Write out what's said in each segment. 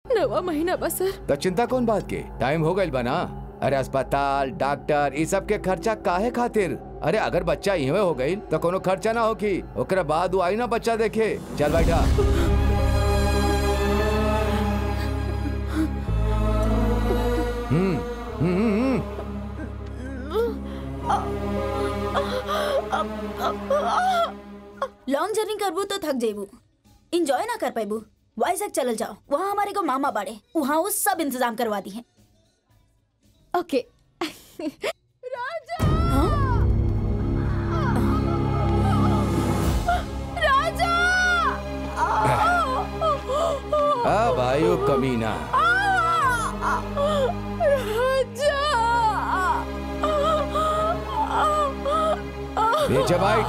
नवा महीना बा सर तो चिंता कौन बात के टाइम हो गइल बा ना अरे अस्पताल डॉक्टर ये सब के खर्चा काहे खातिर अरे अगर बच्चा इहवे हो गई तो कोनो खर्चा ना होगी ओकरा बाद वो आई ना बच्चा देखे चल बैठा हम्म हम्म हम्म लॉन्ग जर्नी करबू तो थक जेबू इंजॉय ना कर पाबू वाइजैक चलल जाओ वहाँ हमारे को मामा बाड़े वहाँ वो सब इंतजाम करवा दी है ओके आ भाई कमीना नीचे बैठ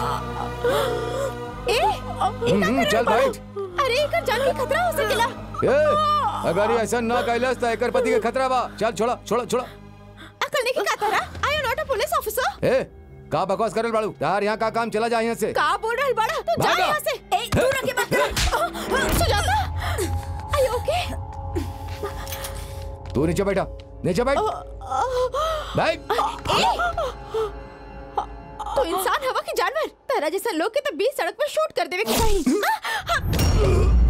हम्म, चल बैठ अरे एकर जान के खतरा हो सकेला ए, अगर ये ऐसा ना कैलस तो एकर पति के खतरा बा चल छोड़ा छोड़ा छोड़ा अकल नहीं की का तारा I am not a police officer ए का बकवास करल बाड़ू यार यहाँ का काम चला जा यहाँ से का बोल रहल बड़ा तू जा भागा। यहाँ से ए तू रख के बात कर सुजाता आई ओके तू नीचे बैठा नीचे बैठ बैठ तो इंसान हवा की जानवर तेरा जैसा लोग के तो बीच सड़क पर शूट कर देवे के चाहिए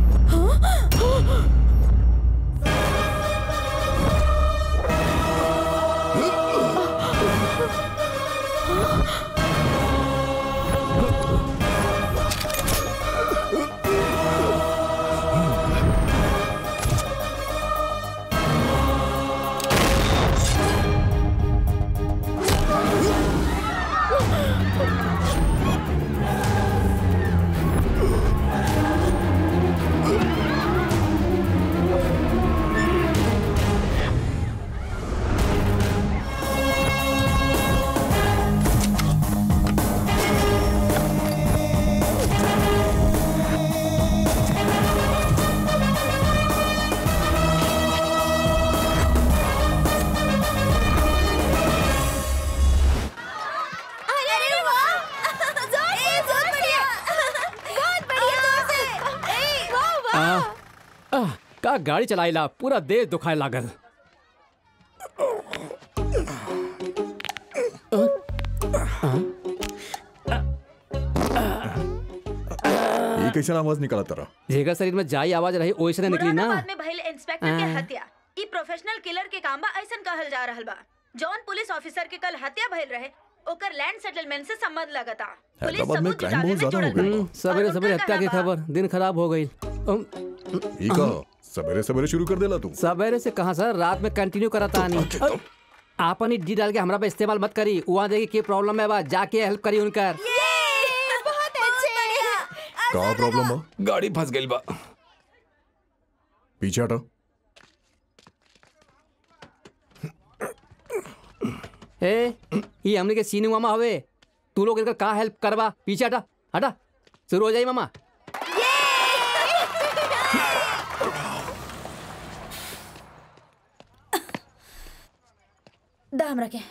अरे वाह जोर से जोर बढ़िया बहुत बढ़िया ए वाह वाह आह, का गाड़ी चलाइला पूरा देह दुखाए लागल ये कैसे आवाज निकाला तारा जेकर शरीर में जाई आवाज रही ओइसने निकली ना मुरादाबाद में भइल इंस्पेक्टर के हाँ। हत्या ई प्रोफेशनल किलर के काम बा ऐसन कहल जा रहल बा जॉन पुलिस ऑफिसर के कल हत्या भइल रहे ओकर लैंड सेटलमेंट से संबंध लगता पुलिस हैदराबाद में सबूत क्राइम जुटावे बहुत में ज्यादा हो जुड़ल गया बा। हम्म, सवेरे और सवेरे उनका हत्या की कहना बा- खबर दिन खराब हो गई अम, ये का सवेरे सवेरे शुरू कर देला तू सवेरे से कहा सर रात में कंटिन्यू कराता नहीं आपन ही डी डाल के हमरा पे इस्तेमाल मत करी वहाँ देखी की प्रॉब्लम है बा जाके हेल्प करी उनकर बहुत अच्छे का प्रॉब्लम बा गाड़ी फंस गई बा पीछे हटा ए ये हमने के सीने मामा हवे तू लोग इनका का हेल्प करवा पीछे हटा हटा शुरू हो जाई मामा दाम रखे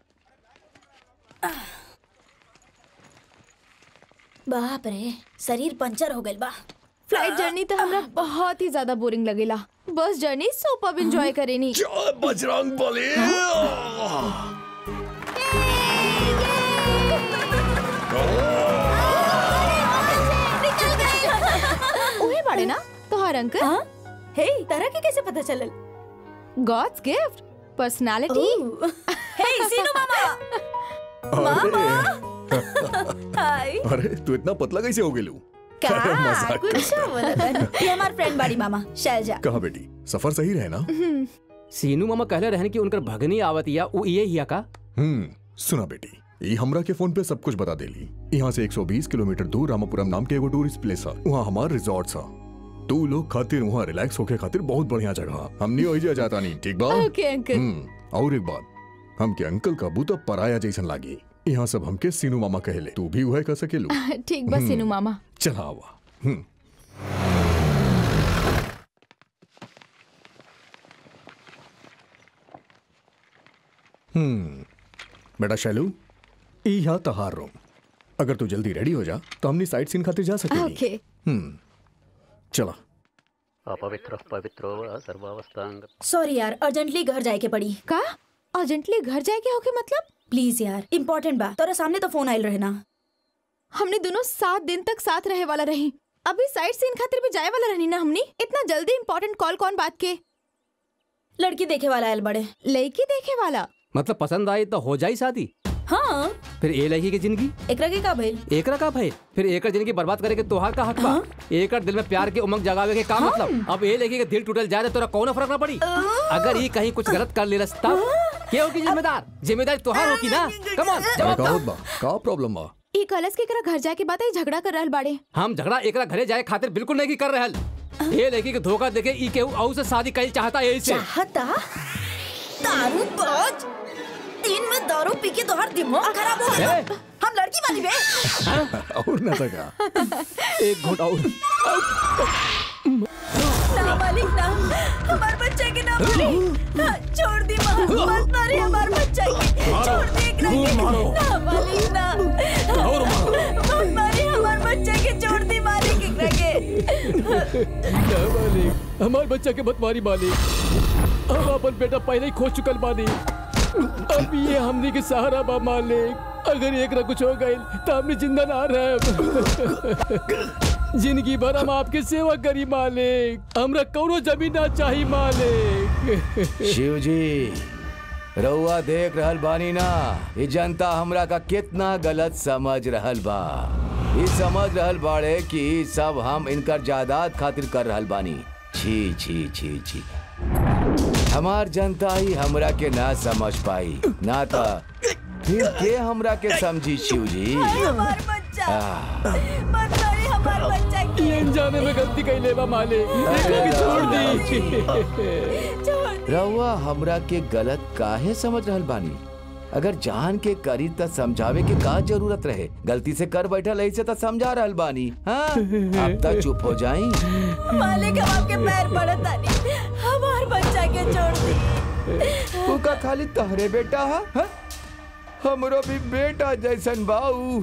बाप रे शरीर पंचर हो गइल बा फ्लाइट जर्नी तो हमरा बहुत ही ज्यादा बोरिंग लगेला बस जर्नी सुपर एंजॉय करेनी बजरंग बली ओहे बाड़े ना तोहार अंकल हाँ हे तारा के कैसे पता चलल गॉड्स गिफ्ट पर्सनालिटी हे सीनू मामा अरे हाय अरे तू इतना पतला कैसे हो गेलू का अरे मजाक कुछ बोला था ये हमार फ्रेंड बाड़ी मामा शैलजा कहा बेटी सफर सही रहे ना सीनू मामा कहले रहन कि उनकर भगनी आवत या वो ये हिया का हम्म सुना बेटी ई हमरा के फोन पे सब कुछ बता देली यहाँ से 120 किलोमीटर दूर रामापुरम नाम के एगो टूरिस्ट प्लेस है वहाँ हमार रिजॉर्ट सा तू लोग खातिर वहाँ रिलैक्स होके खातिर बहुत बढ़िया जगह हमनी ओइजा जाता नहीं ठीक बा ओके अंकल हम्म और एक बात हमके अंकल का बूता पराया जैसन लागी यहाँ सब हमके सीनू मामा कहले तू भी वह कह सकेलू ठीक बस सीनू मामा चला आवा हम्म हम्म बेटा शैलू ई यहाँ तहार रूम अगर तू जल्दी रेडी हो जा तो हमनी साइट सीन खातिर जा सकेली ओके हम्म चला अपवित्र पवित्रो वा सर्वावस्थांग सॉरी यार अर्जेंटली घर जाए के पड़ी का अर्जेंटली घर जाए के होके मतलब प्लीज यार इम्पोर्टेंट बा तोरा सामने तो फोन आयल रहे ना हमने दोनों सात दिन तक साथ रहे वाला रही अभी साइड सीन खातिर भी जाए वाला रहनी ना हमनी इतना जल्दी इम्पोर्टेंट कॉल कौन बात के लड़की देखे वाला आयल बड़े लड़की देखे वाला मतलब पसंद आई तो हो जाई शादी हाँ फिर ए लड़की की जिंदगी एकरा के का भइल एकरा का भाई फिर एकर जिंदगी बर्बाद करे के तोहार का हक बा एकर दिल में प्यार के उमंग जगावे के का मतलब अब ए लड़की के दिल टूटल जाए तो तोरा कौनो फर्क ना पड़ी अगर ये कहीं कुछ गलत कर लेलस तब के होगी जिम्मेदार जिम्मेदारी तोहार होगी ना कम ऑन जवाब का दो। होत बा का प्रॉब्लम बा ई कलस के करा घर जाके बात आई झगड़ा कर रहल बाड़े हम झगड़ा एकरा घरे जाए खातिर बिल्कुल नहीं कर रहल ये लड़की के धोखा देके ई केहू औ से शादी कईल चाहता यही से चाहता दारू बोझ दिन में दारू पी के तोहर दिमाग खराब हो गया ए, हम लड़की वाली बे और ना सका एक घोट और ना मालिक ना हमार बच्चे के ना मालिक हाँ, छोड़ दी माँ मत मारे हमार बच्चा के छोड़ दी एकरा के ना मालिक ना मत मारे हमार बच्चा के छोड़ दी मालिक एकरा के मालिक हमार बच्चा के मत मारी मालिक हम अपन बेटा पहले ही खो चुकल बानी अब ये हमने के सहारा बा मालिक अगर एकरा कुछ हो गई तो हमने जिंदा ना रह जिंदगी भर हम आपके सेवा करी मालिक हमरा कौनो जमीन ना चाही मालिक शिव जी रउआ देख रहल बानी ना ये जनता हमरा का कितना गलत समझ रहल बा ये समझ रहल बाड़े कि ई सब हम इनकर जायदाद खातिर कर रहल बानी छी छी छी छी हमार जनता ही हमरा के ना समझ पाई ना था फिर के हमरा के समझी शिव जी हमार बच्चा आह, मत मारे हमार बच्चा के ये अनजाने में गलती कैले बा मालिक एकरा के छोड़ दी छोड़ दी रउआ हमरा के गलत काहे समझ रहल बानी अगर जान के करी त समझावे के का जरूरत रहे गलती से कर बैठल ऐसे त समझा रहल बानी हाँ अब तक चुप हो जाई मालिक हम आपके पैर पड़त तानी हमार बच्चा के छोड़ दी तू का खाली तहरे बेटा हा? हा? हमरो भी बेटा जैसन बाऊ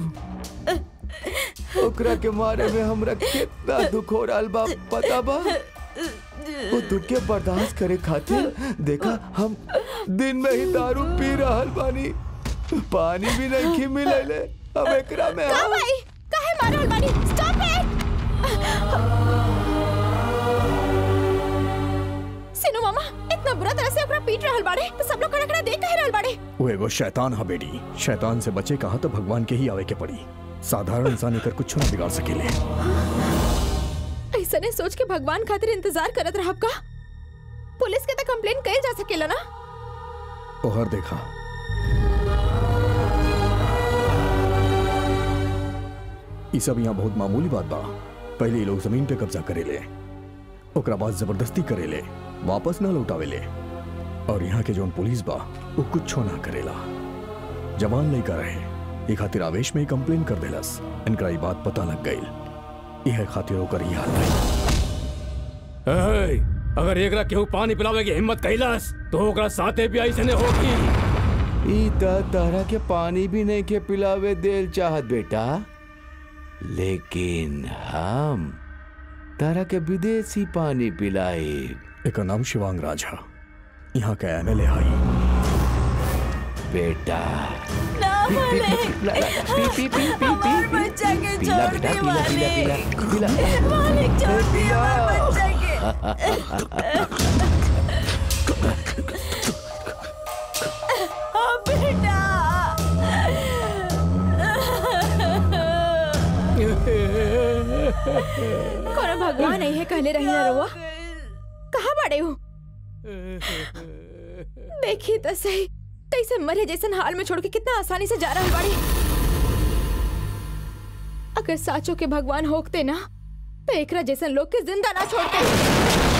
ओकरा के मारे में हमरा कितना दुख हो रहल बा पता बा वो दुख के बर्दाश्त करे खातिर देखा हम दिन में ही दारू पी रहल बानी पानी भी नहीं खी मिले अब एकरा में का हम- भाई काहे मारल बानी स्टॉप इट सिनु मामा इतना बुरा तरह से ओकरा पीट रहल बाड़े तो सब लोग खड़ा खड़ा देख कहे रहल बाड़े वो एगो शैतान हा बेटी शैतान से बचे कहा तो भगवान के ही आवे के पड़ी साधारण इंसान एकर कुछ ना बिगाड़ सकेले ऐसा ने सोच के भगवान खातिर इंतजार करत रहब का पुलिस के तो कंप्लेन कइल जा सकेला ना ओहर देखा ई सब यहाँ बहुत मामूली बात बा पहले ये लोग जमीन पे कब्जा करेले ओकरा बाद जबरदस्ती करेले वापस ना लौटावेले और यहाँ के जोन पुलिस बा वो कुछ ना करेला जवान लड़का रहे ये खातिर आवेश में ही कंप्लेन कर देलस इनका ये बात पता लग गई यह खातिर होकर ही हाल भइल। ए, अगर एकरा केहू पानी पिलावे की हिम्मत कैलास तो ओकरा साथे भी ऐसे होगी ई त तारा के पानी भी नहीं के पिलावे देल चाहत बेटा लेकिन हम तारा के विदेशी पानी पिलाए एकर नाम शिवांग राज हा यहाँ का एमएलए हाई बेटा ना मालिक ला- ला- पी पी पी पी हमार पी बच्चा के पिला छोड़ बेटा दी पिला पिला मालिक पिला पिला मालिक छोड़ दी हमार बच्चा के हाँ बेटा कोनो भगवान नहीं है कहले रही ना रउआ कहाँ बाड़े हो देखिए तो सही कैसे मरे जैसन हाल में छोड़ के कितना आसानी से जा रहा बाड़ी अगर साचो के भगवान होकते ना तो एकरा जैसन लोग के जिंदा ना छोड़ते